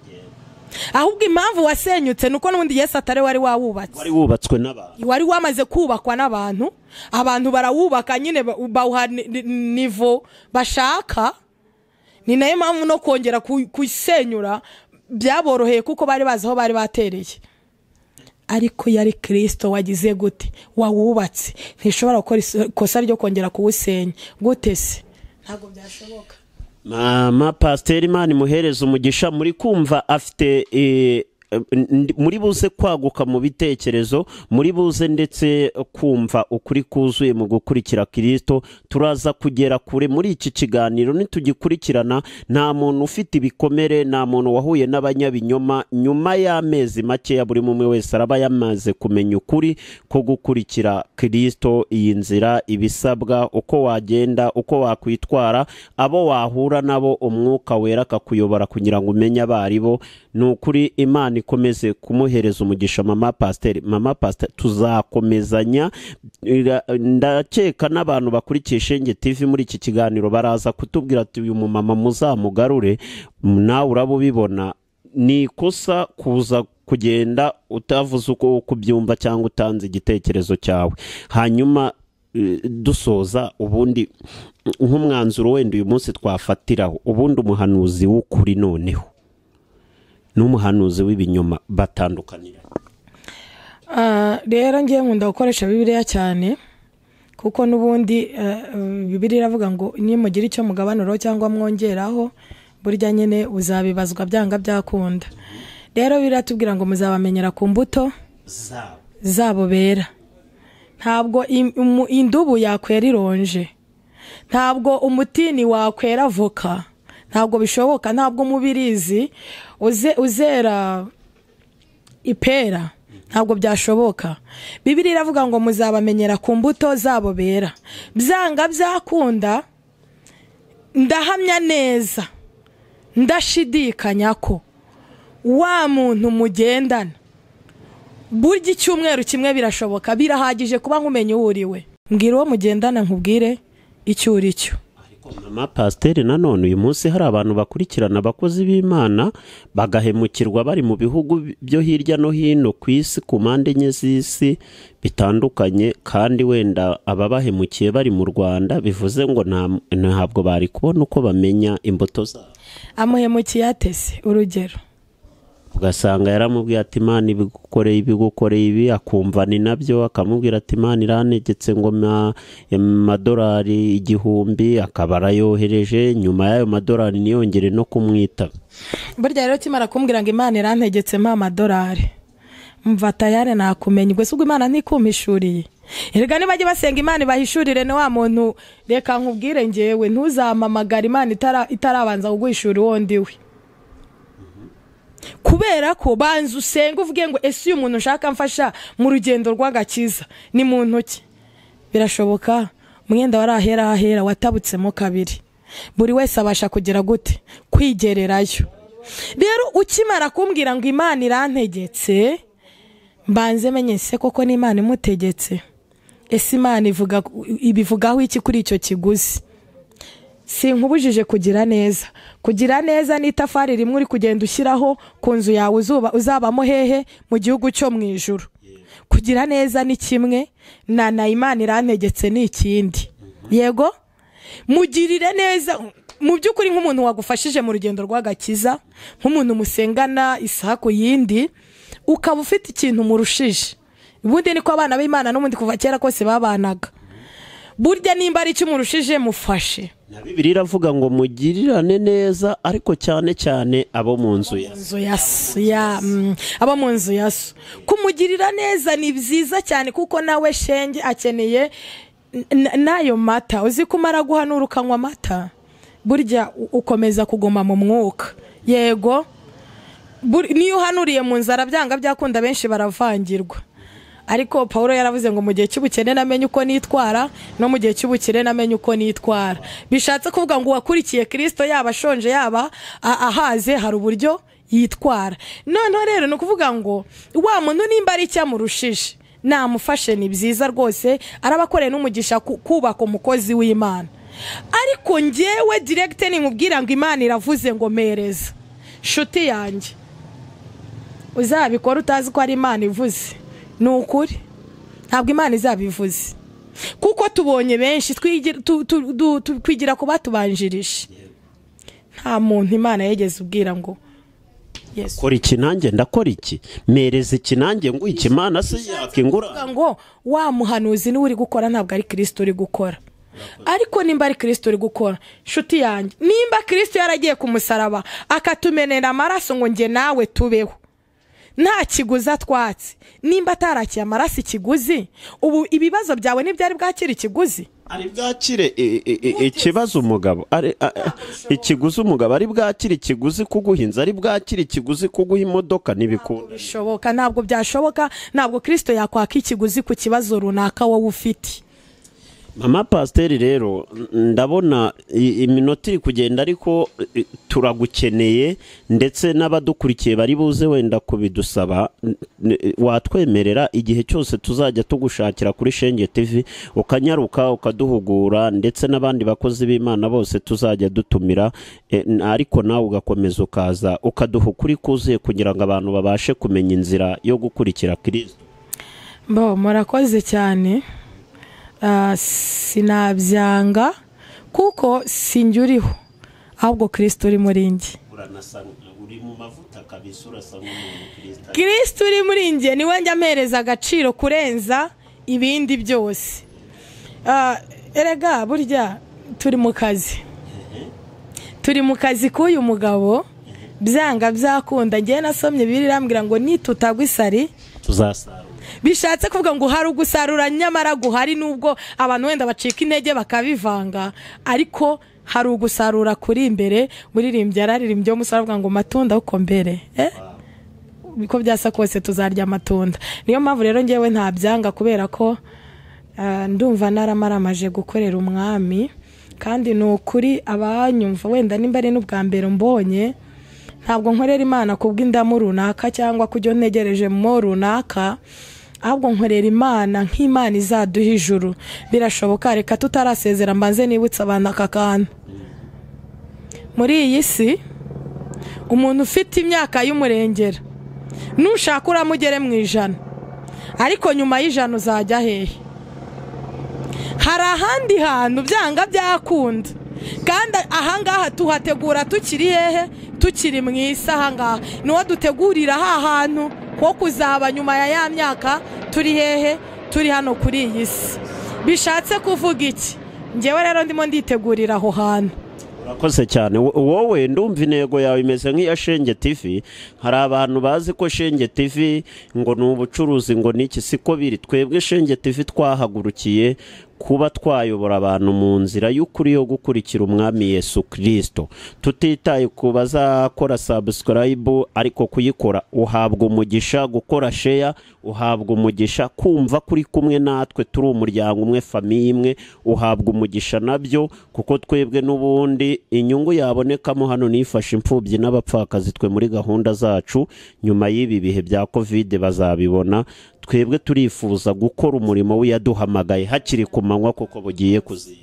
Speaker 2: ahubwo impamvu wasenyutse ni uko n'ubundi yesu atari wari wawubatse
Speaker 1: wari wubatswe n'abantu
Speaker 2: wari wamaze kubakwa n'abantu abantu barawubaka nyine ba- bawuha ni- ni- nivo bashaka ni nayo mpamvu no kongera ku- kusenyura byaboroheye kuko bari bazi aho bari batereye ariko yari kirisito wagize gute wawubatse ntishobora gukora iso- ikosa ryo kongera kuwusenya gute se ntabwo byashoboka
Speaker 1: mama pasiteri imana imuhereza umugisha muri kumva afite eh, ndi- muri buze kwaguka mu bitekerezo muri buze ndetse kumva ukuri kuzuye mu gukurikira kirisito turaza kugera kure muri iki kiganiro nitugikurikirana nta muntu ufite ibikomere nta muntu wahuye n'abanyabinyoma nyuma y'amezi makeya buri umwe wese araba yamaze kumenya ukuri ko gukurikira kirisito iyi nzira ibisabwa uko wagenda uko wakwitwara abo wahura nabo umwuka wera akakuyobora kugira ngo umenye abo ari bo ni ukuri imana ikomeze kumuhereza umugisha mama pasiteri mama pasiteri tuzakomezanya Ira- ndakeka n'abantu bakurikiye shenge tv muri iki kiganiro baraza kutubwira ati uyu mumama muzamugarure nawe uraba ubibona ni ikosa kuza kugenda utavuze uko kubyumva cyangwa utanze igitekerezo cyawe hanyuma eh, dusoza ubundi nk'umwanzuro wenda uyu munsi twafatiraho ubundi umuhanuzi w'ukuri noneho n'umuhanuzi w'ibinyoma batandukanira
Speaker 2: Ah, rero ngiye nkunda gukoresha bibiliya cyane kuko n'ubundi eh, eh, bibiliya iravuga ngo nimugira icyo mugabanuraho cyangwa mwongeraho burya nyine uzabibazwa byanga byakunda rero biratubwira ngo muzabamenyera ku mbuto
Speaker 3: zabo
Speaker 2: zabo bera ntabwo im- umu- indubu yakwera ironje ntabwo umutini wakwera voka ntabwo bishoboka ntabwo umubirizi uze- uzera ipera ntabwo byashoboka bibiri iravuga ngo muzabamenyera ku mbuto zabo bera byanga byakunda ndahamya neza ndashidikanya ko wa muntu mugendana burya icyumweru kimwe birashoboka birahagije kuba nkumenya uwo uri we mbwira uwo mugendana nkubwire icyo uri cyo
Speaker 1: mama pasiteri nanone uyu munsi hari abantu bakurikirana abakozi b'imana bagahemukirwa bari mu bihugu byo hirya no hino ku isi ku mpande enye z'isi bitandukanye kandi wenda ababahemukiye bari mu rwanda bivuze ngo nta- ntabwo bari kubona uko bamenya imbuto zabo
Speaker 2: amuhemukiye atese urugero
Speaker 1: ugasanga yaramubwiye ati imana ibigukoreye ibigukoreye ibi akumva ni nabyo akamubwira ati imana irantegetse ngo ma- amadolari igihumbi akaba arayohereje nyuma y'ayo madolari niyongere no kumwitaba
Speaker 2: burya rero kimara kumbwira ngo imana irantegetse mpa amadolari mva tayari nakumenya ubwo se ubwo imana ntikumishuriye erega nibajya basenga imana ibahishurire ni wa muntu reka nkubwire ngewe ntuzamamagara imana itara- itarabanza kuguhishura uwo ndiwe kubera ko banza usenga uvuge ngo ese uyu muntu nshaka mfasha mu rugendo rw'agakiza ni mu ntoki birashoboka umwenda wari ahera ahera watabutsemo kabiri buri wese abasha kugira gute kwigererayo rero ukimara kumbwira ngo imana irantegetse mbanze menye se koko n'imana imutegetse ese imana ivuga ibivugaho iki kuri icyo kiguzi sinkubujije kugira neza kugira neza ni itafari rimwe uri kugenda ushyiraho ku nzu yawe uzuba- uzabamo hehe mu gihugu cyo mu ijuru kugira neza ni kimwe na na imana irantegetse ni ikindi yego mugirire neza mu by'ukuri nk'umuntu wagufashije mu rugendo rw'agakiza nk'umuntu musengana isaha ku yindi ukaba ufite ikintu murushije ubundi niko abana b'imana n'ubundi kuva kera kose babanaga burya nimba ari icyo umurushije mufashe
Speaker 1: na bibiri iravuga ngo mugirirane neza ariko cyane cyane abo mu nzu ya
Speaker 2: nzu ya so ya mm, abo mu nzu ya so kumugirira neza ni byiza cyane kuko nawe shenge akeneye n- n'ayo mata uzi ko umara guhanura ukanywa amata burya u- ukomeza kuguma mu mwuka yego Bur- niyo uhanuriye mu nzara byanga byakunda benshi baravangirwa ariko paul yaravuze ngo mu gihe cy'ubukene namenye uko nitwara no mu gihe cy'ubukire namenye uko nitwara bishatse kuvuga ngo uwakurikiye kirisito yaba ashonje yaba a- ahaze hari uburyo yitwara noneho rero ni ukuvuga ngo wa muntu nimba ari icyo amurushije namufashe ni byiza rwose arabakoreye n'umugisha ku- kubaka umukozi w'imana ariko ngewe diregite ni nkubwira ngo imana iravuze ngo mereza nshuti yanjye uzabikora utazi ko ari imana ivuze ni ukuri ntabwo imana izabivuze kuko tubonye benshi twigira- tu- tu- du- tu- twigira ku batubanjirije nta muntu imana yigeze ubwira ngo yesu
Speaker 1: kora iki nanjye ndakora iki mereza iki nanjye ngo iki mana se yakingura
Speaker 2: Kuvuga ngo wa muhanuzi niwe uri gukora ntabwo ari kirisito uri gukora ariko nimba ari kirisito uri gukora nshuti yanjye nimba kirisito yaragiye ku musaraba akatumenera amaraso ngo njye nawe tubeho nta kiguzi atwatse nimba atarakiye amaraso ikiguzi ubu ibibazo byawe ntibyari bwakira ikiguzi
Speaker 1: ari bwakire e- e- e- ikibazo umugabo ari- a- a- ikiguzi umugabo ari bwakire ikiguzi kuguha inzu ari bwakire ikiguzi kuguha imodoka n'ibikunda
Speaker 2: bishoboka ntabwo byashoboka ntabwo kirisito yakwaka ikiguzi ku kibazo runaka wowe ufite
Speaker 1: mama pasiteri rero ndabona i- iminota iri kugenda ariko i- turagukeneye ndetse n'abadukurikiye bari buze wenda kubidusaba n- n- watwemerera igihe cyose tuzajya tugushakira kuri shenge tv ukanyaruka ukaduhugura ndetse n'abandi bakozi b'imana bose tuzajya dutumira e, n- ariko nawe ugakomeza ukaza ukaduha ukuri kuzuye kugira ngo abantu babashe kumenya inzira yo gukurikira kirisito
Speaker 2: bo murakoze cyane Ah, sinabyanga kuko sinjya uriho ahubwo kirisito uri muri njye
Speaker 3: uranasa uri mu mavuta kabisa urasa nk'umuntu kirisita
Speaker 2: kirisito uri muri njye niwe njya ampereza agaciro kurenza ibindi byose Ah, erega burya turi mu kazi turi mu kazi k'uyu mugabo byanga byakunda ngewe nasomye bibiri irambwira ngo nitutagwa isari
Speaker 1: tuzasarura
Speaker 2: bishatse kuvuga ngo hari ugusarura nyamara guhari nubwo abantu wenda bacika intege bakabivanga ariko hari ugusarura kuri imbere muririmbyi yararirimbye wo musore avuga ngo matunda uko mbere eh? uko byasa kose tuzarya amatunda niyo mpamvu rero ngewe ntabyanga kubera ko ah, ndumva naramaramaje gukorera umwami kandi ni ukuri abanyumva wenda nimba ari n'ubwa mbere mbonye ntabwo nkorera imana kubw'indamu runaka cyangwa kubyo ntegereje mo runaka ahubwo nkorera imana nk'imana izaduha ijuru birashoboka reka tutarasezera mbanze nibutse abantu aka kantu muri iyi si umuntu ufite imyaka y'umurengera nushaka uramugere mu ijana ariko nyuma y'ijana uzajya hehe hari ahandi hantu byanga byakunda kandi ahangaha tuhategura tukiri hehe tukiri mu isi ahangaha niho dutegurira ha hantu ho kuzaba nyuma ya ya myaka turi hehe turi hano kuri iyi si bishatse kuvuga iki ngewe rero ndimo nditegurira aho hantu
Speaker 1: urakoze cyane Wo- wowe ndumva intego yawe imeze nk'iya shenge tv hari abantu bazi ko shenge tv ngo ni ubucuruzi ngo ni iki siko biri twebwe shenge tv twahagurukiye kuba twayobora abantu mu nzira y'ukuri yo gukurikira umwami yesu kirisito tutitaye ku bazakora sabusikarayibu ariko kuyikora uhabwa umugisha gukora sheya uhabwa umugisha kumva kuri kumwe natwe turi umuryango umwe famiye imwe uhabwa umugisha nabyo kuko twebwe n'ubundi inyungu yabonekamo hano nifashe imfubyi n'abapfakazi twe muri gahunda zacu nyuma y'ibi bihe bya kovide bazabibona twebwe turifuza gukora umurimo w'iyaduhamagaye hakiri ku manywa kuko bugiye kuzira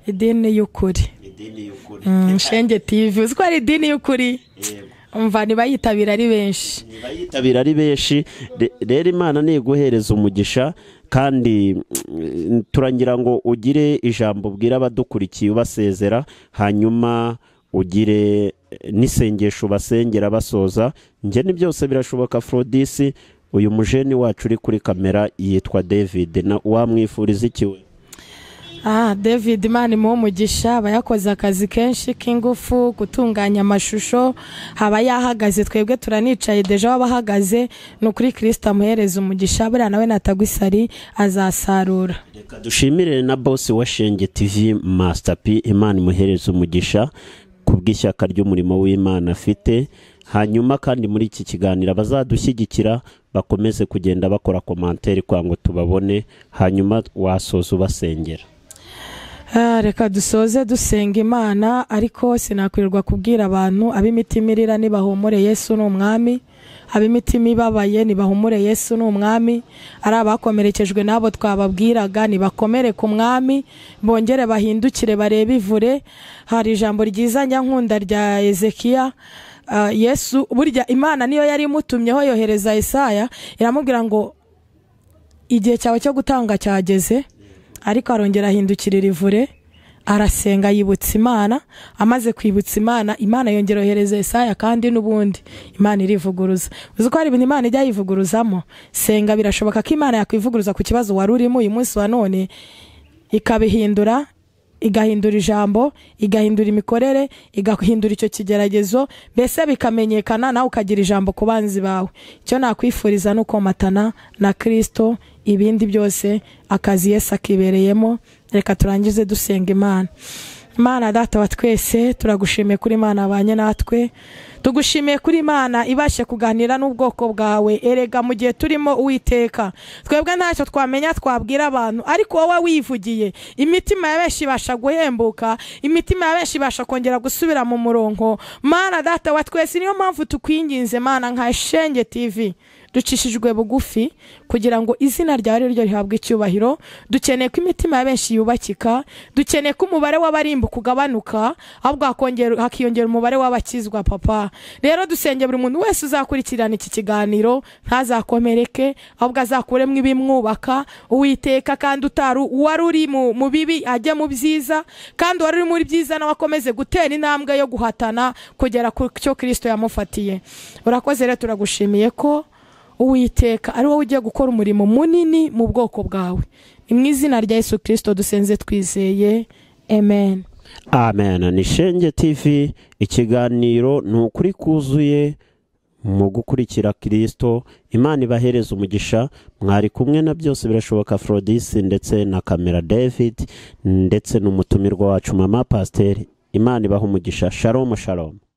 Speaker 2: idini y'ukuri
Speaker 3: idini y'ukuri
Speaker 2: Mm, shenge tv uzi ko ari idini y'ukuri
Speaker 3: yego
Speaker 2: umva ntibayitabira ari benshi
Speaker 3: niba yitabira
Speaker 1: bitabira ari benshi Re- rero imana ntiguhereza umugisha kandi mm, turangira ngo ugire ijambo ubwira abadukurikiye ubasezera hanyuma ugire eh, n'isengesho ubasengera basoza njye ni byose birashoboka forodisi uyu mujeni wacu uri kuri kamera yitwa david na wamwifuriza iki we
Speaker 2: ah david imana imuha umugisha aba yakoze akazi kenshi k'ingufu gutunganya amashusho haba yahagaze twebwe turanicaye deja waba ahagaze ni ukuri kirisita amuhereza umugisha buriya nawe natagwisari azasarura
Speaker 1: reka dushimire na bosi wa shenge tv masitapi imana imuhereza umugisha ku bw'ishyaka ry'umurimo w'imana afite hanyuma kandi muri iki kiganiro abazadushyigikira bakomeze kugenda bakora komantere kugira ngo tubabone hanyuma wasoza ubasengera
Speaker 2: Ah, reka dusoze dusenga imana ariko sinakwirirwa kubwira abantu ab'imitima irira nibahumure yesu ni umwami ab'imitima ibabaye nibahumure yesu ni umwami ari abakomerekejwe n'abo twababwiraga nibakomere ku mwami bongere bahindukire barebe ivure hari ijambo ryiza nyankunda rya ezekiya Ah, yesu burya imana niyo yari imutumyeho yohereza isaya iramubwira ngo igihe cyawe cyo gutanga cyageze ariko arongera ahindukirira ivure arasenga yibutsa imana amaze kwibutsa imana imana yongera yohereza Yesaya kandi n'ubundi imana irivuguruza uzi ko hari ibintu imana ijya yivuguruzamo senga birashoboka ko imana yakwivuguruza ku kibazo wari urimo uyu munsi wa none ikabihindura igahindura ijambo igahindura imikorere igahindura icyo kigeragezo mbese bikamenyekana nawe ukagira ijambo ku banzi bawe icyo nakwifuriza ni ukomatana na kirisito ibindi byose akazi yesi akibereyemo reka turangize dusenga imana Imana data wa twese turagushimiye kuri Imana abanye natwe tugushimiye kuri Imana ibashe kuganira n'ubwoko bwawe erega mu gihe turimo uwiteka twebwe ntacyo twamenya twabwira abantu ariko wowe wivugiye imitima ya benshi ibasha guhembuka imitima ya benshi ibasha kongera gusubira mu murongo Mana data wa twese niyo mpamvu tukwinginze Mana nka Shenge TV ducishijwe bugufi kugira ngo izina ryawe ari ryo rihabwe icyubahiro dukeneye ko imitima ya benshi yubakika dukeneye ko umubare w'abarimbuka ugabanuka ahubwo hakongera- hakiyongera umubare w'abakizwa papa rero dusenge buri muntu wese uzakurikirana iki kiganiro ntazakomereke ahubwo azakuremo ibimwubaka uwiteka kandi utaru uwari uri mu mu bibi ajye mu byiza kandi uwari uri muri byiza nawe akomeze gutera intambwe yo guhatana kugera ku cyo kirisito yamufatiye urakoze rero turagushimiye ko uwiteka ari wowe ugiye gukora umurimo munini mu bwoko bwawe ni mu izina rya yesu kirisito dusenze twizeye amen
Speaker 1: amen ni shenge tv ikiganiro ni ukuri kuzuye mu gukurikira kirisito imana ibahereza umugisha mwari kumwe na byose birashoboka forodisi ndetse na kamera david ndetse n'umutumirwa wacu mama pasiteri imana ibaha umugisha sharomu sharomu